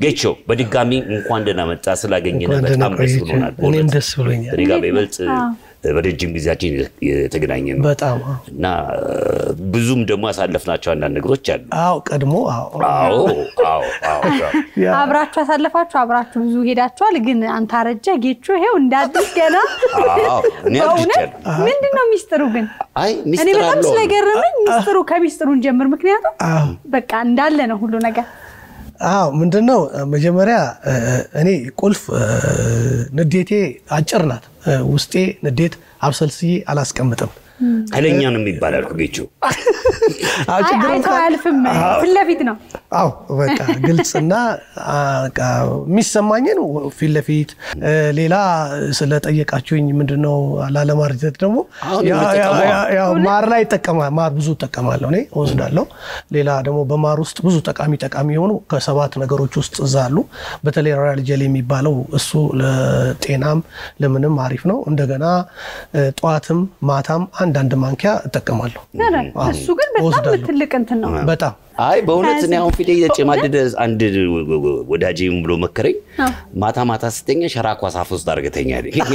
ጌቾ በድጋሚ እንኳን ደህና መጣ። ስላገኘን እንኳን ደህና በጣም ደስ ቆያችሁ። ብሎናል። እኔም በእውነት ደስ ብሎኛል። እኔ ጋር በይበልጥ በረጅም ጊዜያችን የተገናኘ ነው በጣም አዎ። እና ብዙም ደግሞ ያሳለፍናቸው አንዳንድ ነገሮች አሉ። አዎ ቀድሞ አዎ አዎ አዎ አዎ ያ- አብራችሁ ያሳለፋችሁ አብራችሁ ብዙ ሄዳችኋል። ግን አንተ አረጀ ጌቹ ይሄው እንደ አዲስ ገና አዎ እኔ በእውነት አርጅቻለሁ። ምንድን ነው ሚስጥሩ ግን? አይ እኔ ሚስጥር በጣም አለው ስለገረመኝ ሚስጥሩ ከሚስጥሩን ጀምር። ምክንያቱም አዎ በቃ እንዳለ ነው ሁሉ ነገር። አዎ ምንድን ነው መጀመሪያ እ፣ እኔ ቁልፍ እ፣ ንዴቴ አጭር ናት። እ፣ ውስጤ ንዴት አብሰልስዬ አላስቀምጥም። ኃይለኛ ነው የሚባላል ጌቾ። አዎ አይ ችግሩ አይተው እንኳን- አያልፍም። ፊት ለፊት ነው። አዎ በቃ ግልጽና አ፣ በቃ የሚሰማኝን ፊት ለፊት እ፣ ሌላ ስለጠየቃችሁኝ ምንድነው ላለማርጀት ደግሞ አሁን ያ- ያ- የምትጠቀመው? ያ- ያው ማር ላይ ይጠቀማል። ማር ብዙ እጠቀማለሁ እኔ እወስዳለሁ። ሌላ ደግሞ በማር ውስጥ ብዙ ጠቃሚ ጠቃሚ የሆኑ ከሰባት ነገሮች ውስጥ እዛ አሉ። በተለይ ሮያል ጀል የሚባለው እሱ ለጤናም ለምንም አሪፍ ነው። እንደገና እ፣ ጠዋትም ማታም አንዳንድ ማንኪያ እጠቀማለሁ። ኧረ፣ እሱ ግን በጣም እወስዳለሁ። ትልቅ እንትን ነው። በጣም አይ በእውነት እኔ አሁን ፊቴ እየተጨማደደ አንድ ወዳጄ ምን ብሎ መከረኝ፣ አዎ። ማታ ማታ ስተኛ ሸራኳ ሳፍ ውስጥ አድርገተኛ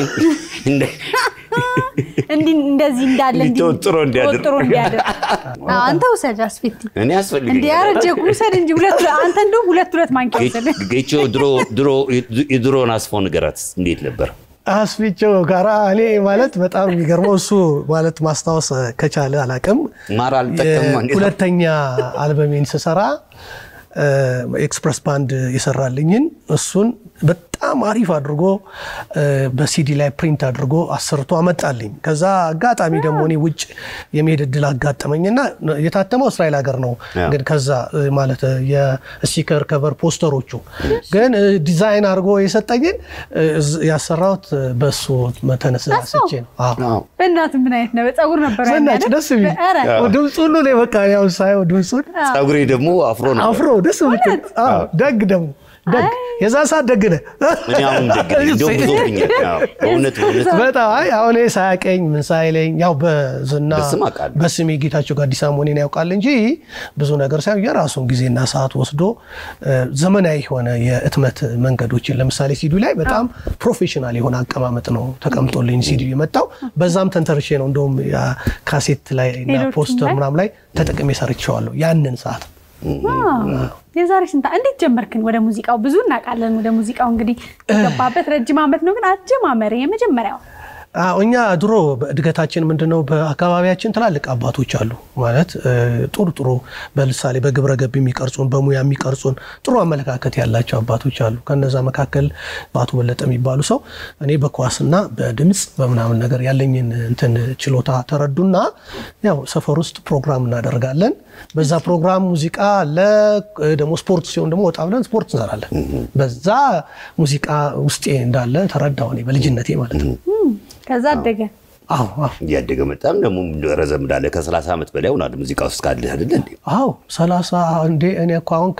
እንዲህ እንደዚህ እንዳለ እንዲህ ተወጥሮ እንዲያድር። ተወጥሮ እንዲያድር። አዎ፣ አንተ ውሰድ አስፊቲ እኔ እንዲህ ያስፈልገኛል። ያረጀ ውሰድ እንጂ ሁለት አንተ እንደው ሁለት ሁለት ማንኪያ ውሰድ። ጌቾ ድሮ ድሮ የድሮን አስፎ ንገራት እንዴት ነበር? አስፊቸው ጋራ እኔ ማለት በጣም የሚገርመው እሱ ማለት ማስታወስ ከቻለ አላቅም። ማር አልጠቀምም እንዴት ነው? ሁለተኛ አልበሜን ስሰራ እ፣ ኤክስፕረስ ባንድ የሰራልኝን እሱን በጣም አሪፍ አድርጎ እ፣ በሲዲ ላይ ፕሪንት አድርጎ አሰርቶ አመጣልኝ። ከዛ አጋጣሚ ደግሞ እኔ ውጭ የመሄድ እድል አጋጠመኝና የታተመው እስራኤል ሀገር ነው። ያ። ግን ከዛ እ፣ ማለት የስቲከር ከቨር ፖስተሮቹ ግን እ፣ ዲዛይን አድርጎ የሰጠኝን እ፣ እዝ- ያሰራሁት በሱ ተነሳስቼ ነው። አዎ። አዎ። በእናትህ ምን አይነት ነው? ፀጉር ነበር ዘናጭ ደስ የሚል ኧረ፣ ድምፁ ሁሉ እኔ በቃ ያው ሳየው ድምፁን ፀጉሬ ደግሞ አፍሮ ነው። አፍሮ ደስ የምትል አዎ፣ ደግ ደግሞ ደግ የዛ ሰዓት ደግ ነህ። እኔ አሁን ደግ ነኝ። እንደውም ብዙብኛል። አዎ፣ በእውነት በእውነት በጣም አይ አሁን እኔ ሳያቀኝ ምን ሳይለኝ ያው በዝና በስም አውቃለሁ። በስሜ ጌታቸው ጋዲሳ መሆኔን ያውቃል እንጂ ብዙ ነገር ሳይሆን የራሱን ጊዜና ሰዓት ወስዶ እ፣ ዘመናዊ የሆነ የህትመት መንገዶችን ለምሳሌ ሲዲ ላይ በጣም ፕሮፌሽናል የሆነ አቀማመጥ ነው ተቀምጦልኝ ሲዲ የመጣው በዛም ተንተርሼ ነው እንደውም ያ ካሴት ላይ እና ሌሎችም ፖስተር ላይ? ምናም ላይ ተጠቅሜ ሰርቼዋለሁ ያንን ሰዓት ዋው። የዛሬ ስንት እንዴት ጀመርክን ወደ ሙዚቃው? ብዙ እናውቃለን። ወደ ሙዚቃው እንግዲህ የገባበት ረጅም ዓመት ነው። ግን አጀማመር የመጀመሪያው አዎ እኛ ድሮ በእድገታችን ምንድነው በአካባቢያችን ትላልቅ አባቶች አሉ ማለት እ፣ ጥሩ ጥሩ በምሳሌ በግብረ ገብ የሚቀርጹን በሙያ የሚቀርጹን ጥሩ አመለካከት ያላቸው አባቶች አሉ። ከነዛ መካከል በአቶ በለጠ የሚባሉ ሰው እኔ በኳስና በድምፅ በምናምን ነገር ያለኝን እንትን ችሎታ ተረዱና ያው ሰፈር ውስጥ ፕሮግራም እናደርጋለን። በዛ ፕሮግራም ሙዚቃ አለ እ፣ ደግሞ ስፖርት ሲሆን ደግሞ ወጣ ብለን ስፖርት እንሰራለን። በዛ ሙዚቃ ውስጤ እንዳለ ተረዳሁ እኔ በልጅነቴ ማለት ነው። ከዛ አደገ። አዎ አዎ እያደገ መጣም ደግሞ ረዘም እንዳለ ከ30 ዓመት በላይ ሆኗል ሙዚቃ ውስጥ ካለህ አይደለ እንዴ? አዎ ሰላሳ እንዴ እኔ እኮ አሁን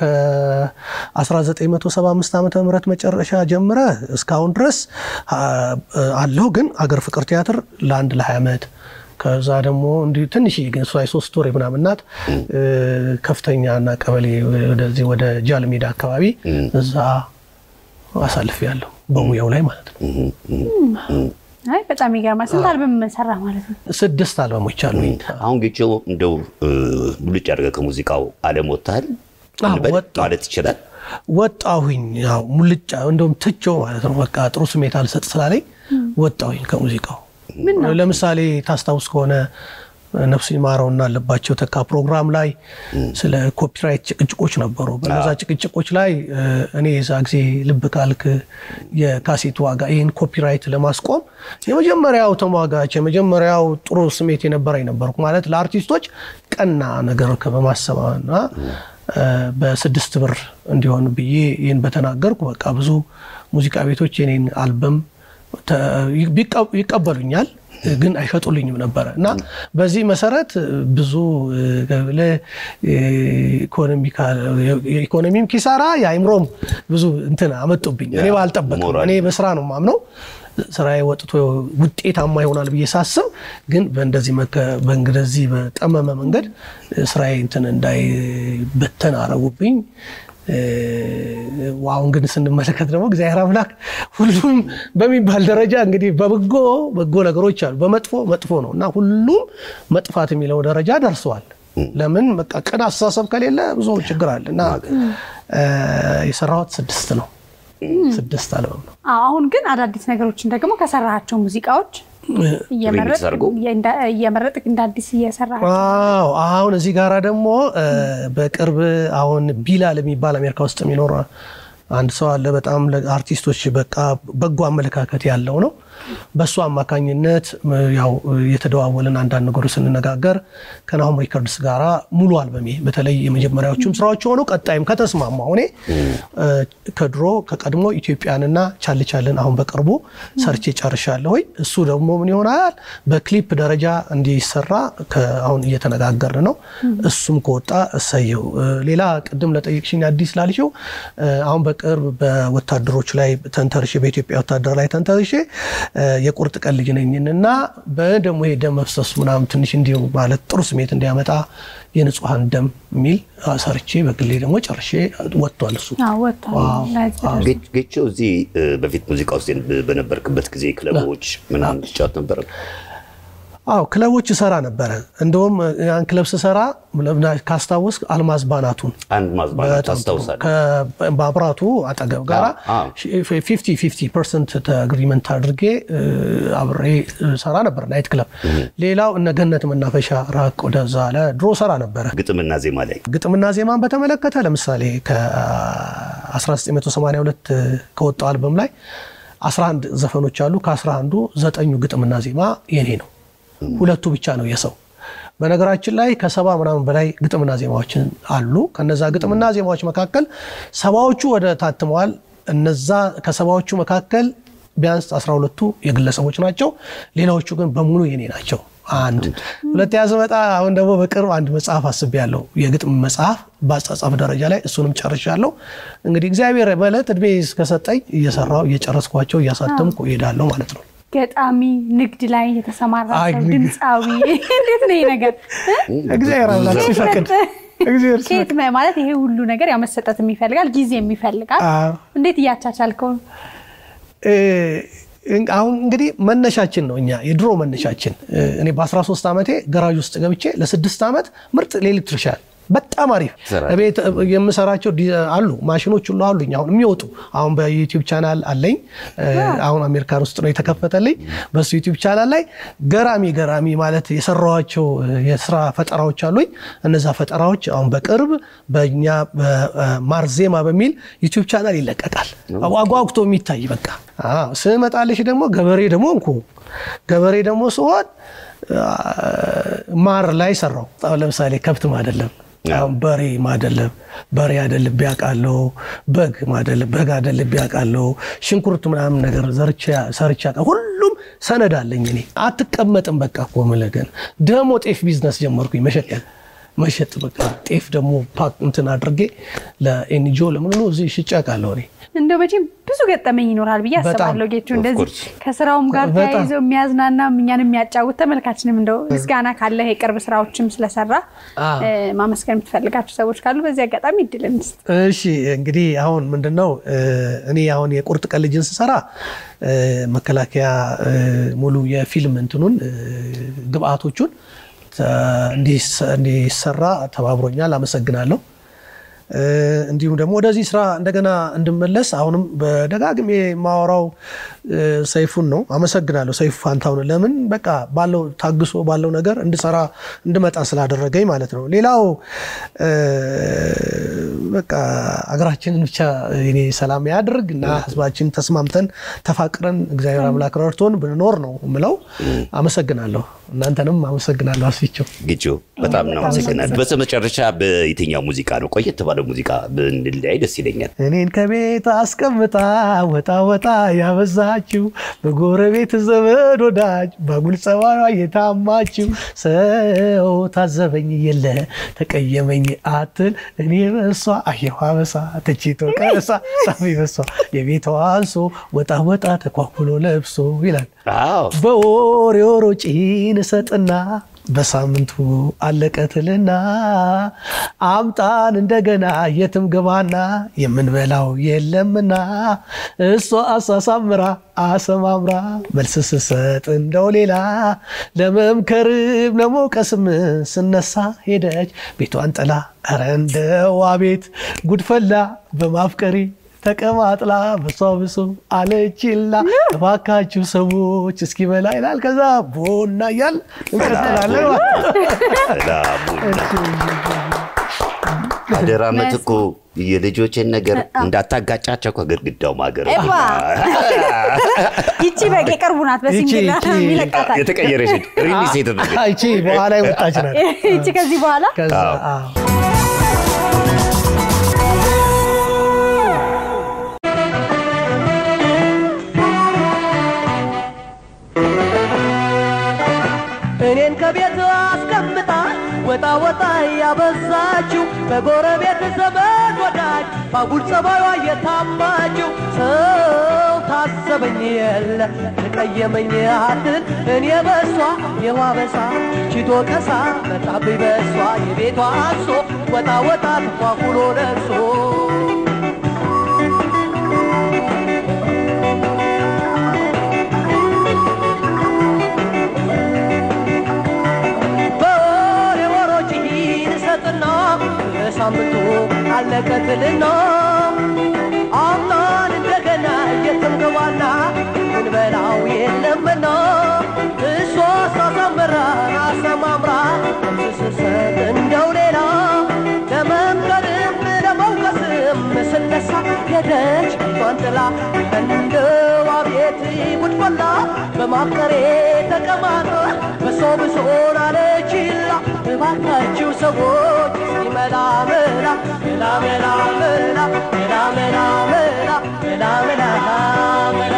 ከ1975 ዓመተ ምህረት መጨረሻ ጀምረ እስካሁን ድረስ አ- አለሁ። ግን አገር ፍቅር ቲያትር ለአንድ ለ20 ዓመት ከዛ ደግሞ እንዲህ ትንሽ ግን እሷ የሶስት ወር ምናምን ናት። እ፣ ከፍተኛ እና ቀበሌ ወደዚህ ወደ ጃል ሜዳ አካባቢ እዛ አሳልፍ ያለሁ በሙያው ላይ ማለት ነው። አይ በጣም ይገርማል። ስንት አልበም ሰራ ማለት ነው? ስድስት አልበሞች አሉኝ። አሁን ጌቾ እንደው እ፣ ሙልጭ አድርገህ ከሙዚቃው ዓለም ወጥተሃል አዎ፣ እንበል ወጣሁ። ማለት ይችላል። ወጣሁኝ ያው ሙልጫ እንደውም ትቼው ማለት ነው። በቃ ጥሩ ስሜት አልሰጥ ስላለኝ ወጣሁኝ ከሙዚቃው። ለምሳሌ ታስታውስ ከሆነ ነፍሱ ይማረውና አለባቸው ተካ ፕሮግራም ላይ ስለ ኮፒራይት ጭቅጭቆች ነበሩ። በነዛ ጭቅጭቆች ላይ እ፣ እኔ የዛ ጊዜ ልብ ካልክ የካሴት ዋጋ ይህን ኮፒራይት ለማስቆም የመጀመሪያው ተሟጋች የመጀመሪያው ጥሩ ስሜት የነበረኝ ነበርኩ። ማለት ለአርቲስቶች ቀና ነገር በማሰብና እ፣ በስድስት ብር እንዲሆን ብዬ ይህን በተናገርኩ በቃ ብዙ ሙዚቃ ቤቶች የኔን አልበም ተ- ቢቀ- ይቀበሉኛል ግን አይሸጡልኝም ነበረ እና በዚህ መሰረት ብዙ የኢኮኖሚም ኪሳራ የአይምሮም ብዙ እንትን አመጡብኝ። እኔ ባልጠበቅም ሞራል። እኔ በስራ ነው ማምነው ስራዬ ወጥቶ ውጤታማ ይሆናል ብዬ ሳስብ ግን በእንደዚህ መከ- በእንደዚህ በጠመመ መንገድ ስራዬ እንትን እንዳይበተን አረጉብኝ። አሁን ግን ስንመለከት ደግሞ እግዚአብሔር አምላክ ሁሉም በሚባል ደረጃ እንግዲህ በበጎ በጎ ነገሮች አሉ፣ በመጥፎ መጥፎ ነው እና ሁሉም መጥፋት የሚለው ደረጃ ደርሰዋል። ለምን በቃ ቅን አስተሳሰብ ከሌለ ብዙ ችግር አለ እና የሰራሁት ስድስት ነው። ስድስት አልበም ነው። አሁን ግን አዳዲስ ነገሮችን ደግሞ ከሰራሃቸው ሙዚቃዎች እየመረጥክ እንደ አዲስ እየሰራ ዋው አሁን እዚህ ጋራ ደግሞ በቅርብ አሁን ቢላል የሚባል አሜሪካ ውስጥ የሚኖር አንድ ሰው አለ። በጣም ለአርቲስቶች በቃ በጎ አመለካከት ያለው ነው። በእሱ አማካኝነት ያው የተደዋወልን አንዳንድ ነገሮች ስንነጋገር ከናሁም ሪከርድስ ጋራ ሙሉ አልበሜ በተለይ የመጀመሪያዎቹም ስራዎች ሆኑ ቀጣይም ከተስማማ ሆኔ ከድሮ ከቀድሞ ኢትዮጵያንና ቻልቻልን አሁን በቅርቡ ሰርቼ ጨርሻለሁ። ወይ እሱ ደግሞ ምን ይሆናል በክሊፕ ደረጃ እንዲሰራ አሁን እየተነጋገርን ነው። እሱም ከወጣ እሰየው። ሌላ ቅድም ለጠየቅሽኝ አዲስ ላልሽው አሁን በቅርብ በወታደሮች ላይ ተንተርሼ በኢትዮጵያ ወታደር ላይ ተንተርሼ የቁርጥ ቀን ልጅ ነኝን እና በደሞ ይሄ ደም መፍሰሱ ምናምን ትንሽ እንዲሁ ማለት ጥሩ ስሜት እንዲያመጣ የንጹሐን ደም የሚል ሰርቼ በግሌ ደግሞ ጨርሼ ወጥቷል። እሱ ጌቾ እዚህ በፊት ሙዚቃ ውስጥ በነበርክበት ጊዜ ክለቦች ምናምን ትጫወት ነበር? አዎ ክለቦች እሰራ ነበረ። እንደውም ያን ክለብ ስሰራ ካስታወስ አልማዝ ባናቱን አልማዝ ባናቱ አስታውሳለሁ። ከማብራቱ አጠገብ ጋራ ፊፍቲ ፊፍቲ ፐርሰንት አግሪመንት አድርጌ አብሬ ሰራ ነበር ናይት ክለብ። ሌላው እነ ገነት መናፈሻ ራቅ ወደዛ አለ ድሮ ሰራ ነበረ። ግጥምና ዜማ ላይ ግጥምና ዜማን በተመለከተ ለምሳሌ ከ1982 ከወጣው አልበም ላይ 11 ዘፈኖች አሉ። ከ11ዱ ዘጠኙ ግጥምና ዜማ የኔ ነው። ሁለቱ ብቻ ነው የሰው። በነገራችን ላይ ከሰባ ምናምን በላይ ግጥምና ዜማዎችን አሉ። ከነዛ ግጥምና ዜማዎች መካከል ሰባዎቹ ወደ ታትመዋል። እነዛ ከሰባዎቹ መካከል ቢያንስ አስራ ሁለቱ የግለሰቦች ናቸው። ሌላዎቹ ግን በሙሉ የኔ ናቸው። አንድ ሁለተኛ ስመጣ አሁን ደግሞ በቅርብ አንድ መጽሐፍ አስቤያለሁ። የግጥም መጽሐፍ በአጻጻፍ ደረጃ ላይ እሱንም ጨርሻለሁ። እንግዲህ እግዚአብሔር በዕለት እድሜ እስከሰጠኝ እየሰራሁ እየጨረስኳቸው እያሳተምኩ እሄዳለሁ ማለት ነው። ገጣሚ ንግድ ላይ የተሰማራ ሰው ድምፃዊ፣ እንዴት ነው ይሄ ነገር? እግዚአብሔር አምላክ ሲፈቅድ ከየት ማለት ይሄ ሁሉ ነገር ያው መሰጠት የሚፈልጋል ጊዜ የሚፈልጋል። እንዴት እያቻቻልከው? አሁን እንግዲህ መነሻችን ነው እኛ የድሮ መነሻችን። እኔ በ13 ዓመቴ ገራዥ ውስጥ ገብቼ ለስድስት ዓመት ምርጥ ኤሌክትሪሻን በጣም አሪፍ ቤት የምሰራቸው አሉ ማሽኖች ሁሉ አሉኝ። አሁን የሚወጡ አሁን በዩቲዩብ ቻናል አለኝ። አሁን አሜሪካን ውስጥ ነው የተከፈተልኝ። በሱ ዩቲዩብ ቻናል ላይ ገራሚ ገራሚ ማለት የሰራኋቸው የስራ ፈጠራዎች አሉኝ። እነዛ ፈጠራዎች አሁን በቅርብ በእኛ ማርዜማ በሚል ዩቲዩብ ቻናል ይለቀቃል። አጓጉቶ የሚታይ በቃ ስመጣልሽ ደግሞ ገበሬ ደግሞ እንኩ ገበሬ ደግሞ ስሆን ማር ላይ ሰራው። ለምሳሌ ከብት ማደለም በሬ ማደለብ በሬ አደልቤ አውቃለሁ። በግ ማደለብ በግ አደልቤ አውቃለሁ። ሽንኩርት ምናምን ነገር ሰርቻ ሁሉም ሰነድ አለኝ እኔ። አትቀመጥም በቃ እኮ የምልህ ግን ደግሞ ጤፍ ቢዝነስ ጀመርኩኝ መሸጥ መሸጥ በቃ ጤፍ ደግሞ ፓክ እንትን አድርጌ ለኤንጂኦ ለምን ነው እዚህ ሽጬ አውቃለሁ እኔ። እንደው መቼም ብዙ ገጠመኝ ይኖራል ብዬ አስባለሁ። ጌቹ እንደዚህ ከስራውም ጋር ተያይዞ የሚያዝናና እኛን የሚያጫውት ተመልካችንም እንደው ምስጋና ካለ የቅርብ ስራዎችም ስለሰራ ማመስገን የምትፈልጋቸው ሰዎች ካሉ በዚህ አጋጣሚ እድል እንስጥ። እሺ እንግዲህ አሁን ምንድን ነው እኔ አሁን የቁርጥ ቀን ልጅን ስሰራ መከላከያ ሙሉ የፊልም እንትኑን ግብአቶቹን እንዲሰራ ተባብሮኛል። አመሰግናለሁ። እንዲሁም ደግሞ ወደዚህ ስራ እንደገና እንድመለስ አሁንም በደጋግሜ የማወራው ሰይፉን ነው። አመሰግናለሁ ሰይፉ ፋንታውን ለምን በቃ ባለው ታግሶ ባለው ነገር እንድሰራ እንድመጣ ስላደረገኝ ማለት ነው። ሌላው በቃ አገራችንን ብቻ እኔ ሰላም ያድርግ እና ህዝባችን ተስማምተን ተፋቅረን እግዚአብሔር አምላክ ረድቶን ብንኖር ነው የምለው። አመሰግናለሁ። እናንተንም አመሰግናለሁ። አስፊቸው ግጆ በጣም ነው አመሰግናለሁ። በስተመጨረሻ በየትኛው ሙዚቃ ነው ቆየት ባለው ሙዚቃ ብንለያይ ደስ ይለኛል። እኔን ከቤት አስቀምጣ ወጣ ወጣ ያበዛችው በጎረቤት ዘመድ ወዳጅ በጉል ጸባዩ የታማችው ሰው ታዘበኝ የለ ተቀየመኝ አትል እኔ በሷ አየሁ አበሳ ተችቶ ቀሳ ሳሚ በሷ የቤቷ አንሶ ወጣ ወጣ ተኳኩሎ ለብሶ ይላል። በወሬ ወሮ ጪን እሰጥና በሳምንቱ አለቀትልና አምጣን እንደገና የትም ግባና የምንበላው የለምና እሷ አሳሳምራ አሰማምራ መልስ ስሰጥ እንደው ሌላ ለመምከርም ለመውቀስም ስነሳ ሄደች ቤቷን ጥላ ኧረ እንደዋ ቤት ጉድፈላ በማፍቀሪ ተቀማጥላ በሷ ብሶ አለችላ እባካችሁ ሰዎች እስኪበላ ይላል። ከዛ ቡና እያል እንቀጥላለን። አደራ ምትኩ የልጆችን ነገር እንዳታጋጫቸው ከግድግዳው ማገር ይቺ በግ የቅርቡ ናት። በሲንግል ይለቃታል። የተቀየረች ሪሊስ የተደረገ ይቺ በኋላ የወጣች ናት። ይቺ ከዚህ በኋላ ከዛ አዎ። እኔን ከቤት አስቀምጣ ወጣ ወጣ ያበዛችው በጎረቤት ዘመድ ወዳጅ ባጉል ጸባዩ የታማችው ሰው ታሰበኝ የለ ተቀየመኝ አትል እኔ በሷ የዋበሳ ችቶ ቀሳ መጣብኝ በሷ የቤቷ አንሶ ወጣ ወጣ ተኳኩሎ ደርሶ በወሬ ወሮች ይሰጥና ሳምንቱ አለቀትልና አምናን እንደገና እየተምገባና ምንበላው የለምና እሷ ሳሳምራን አሰማምራ ስስሰጥ እንደው ሌላ ለመምከርም ለመውቀስም ስነሳ ሄደች ፊቷን ጥላ እንደዋ ቤት ጉድፈላ በማፍቀሬ ተቀማጠ በሰው ብሶን አለችላ እባካችሁ ሰዎች እስኪ መላ መላ መላ መላ መላ መላ መላ መላ መላ መላ መላ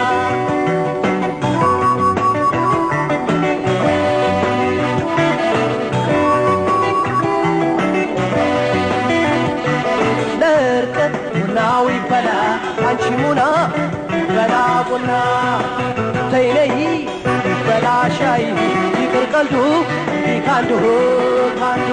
ለእርቀት ቡናው ይፈላ አንቺ ሙና በላ ቡና ተይነይ በላ ሻይ ይቅር ቀልዱ እንዲህ ካንዱ ካንዱ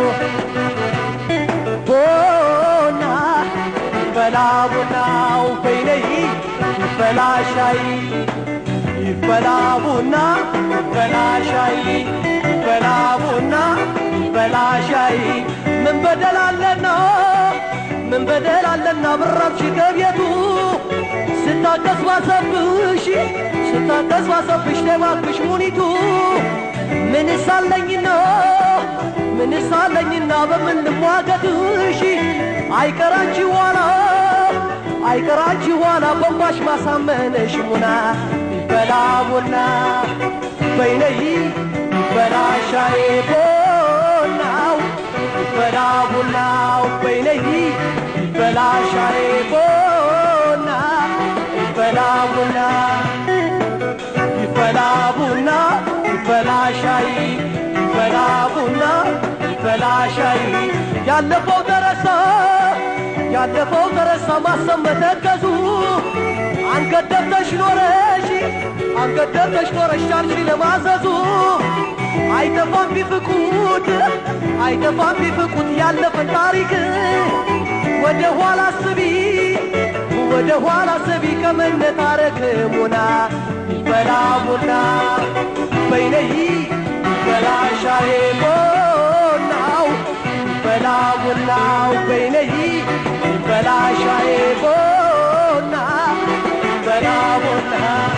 ቡና ይፈላ ቡናው በይነይ ይፈላ ሻይ ይፈላ ቡና ይፈላ ሻይ ይፈላ ቡና ይፈላ ሻይ ምን በደላለና ምን በደላለና ብራብሽ ከቤቱ ስታቀስ ባሰብሽ ስታቀስ ባሰብሽ ተባክሽ ሙኒቱ ምንስ አለኝና ምንስ አለኝና በምን ልሟገትሽ አይቀራንቺ ኋላ አይቀራንቺ ኋላ በንባሽ ማሳመነሽ ሙና ይበላ ቡና በይነይ ይበላ ሻይ ቡናው ይበላ ቡናው በይነይ ይበላ ሻይ ቡና ይበላ ቡና ይበላ ቡና ይበላ ሻይ ይበላ ቡና ይበላ ሻይ ያለፈው ደረሰ ያለፈው ደረሰ ማሰብ መተከዙ አንገት ደፍተሽ ኖረሽ አንገት ደፍተሽ ኖረሽ ቻልሽ ለማዘዙ አይጠፋም ቢፍቁት አይጠፋም ቢፍቁት ያለፈን ታሪክ ወደ ኋላ ስቢ ወደ ኋላ ስቢ ከመነታረክ ሙና ይበላ ቡና በይነይ ይበላ ሻይ ቡናው ይበላ ቡናው በይነይ ይበላ ሻይ ቡና ይበላ ቡና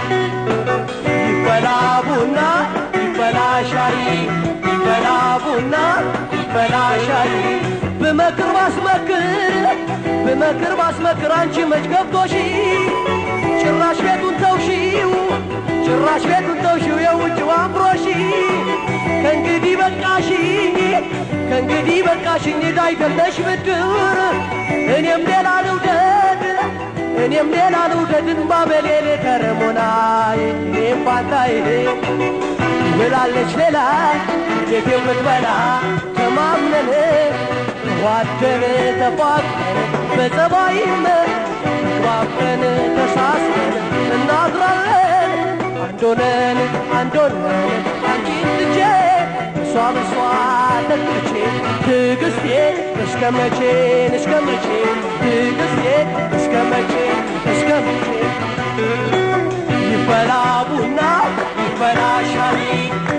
ይበላ ቡና ይበላ ሻይ ይበላ ቡና ይበላ ሻይ ብመክር ባስመክር ብመክር ባስመክር አንቺ መች ገብቶሽ ጭራሽ ቤቱን ተውሺው ጭራሽ ቤቱን ተውሺው የውጭው አምሮሽ ከእንግዲህ በቃሽ ከእንግዲህ በቃሽኝ ዕዳ አይደለሽ ብድር እኔም ሌላ ልውደድ እኔም ሌላ ልውደድ እንባ በሌሌ ከረሞናይ እኔም ባንታይ ብላለች ሌላ ቤት የምትበላ ተማምነን ዋደን ተፋቅረን በጸባይም ተግባብተን ተሳስበን እናድራለን አንዶነን አንዶነን አንቺን ልጄ እሷ በሷ ተክቼ ትዕግስቴ እስከ መቼ እስከ መቼ ትዕግስቴ እስከ መቼ እስከ መቼ ይፈላ ቡና ይፈላ ሻይ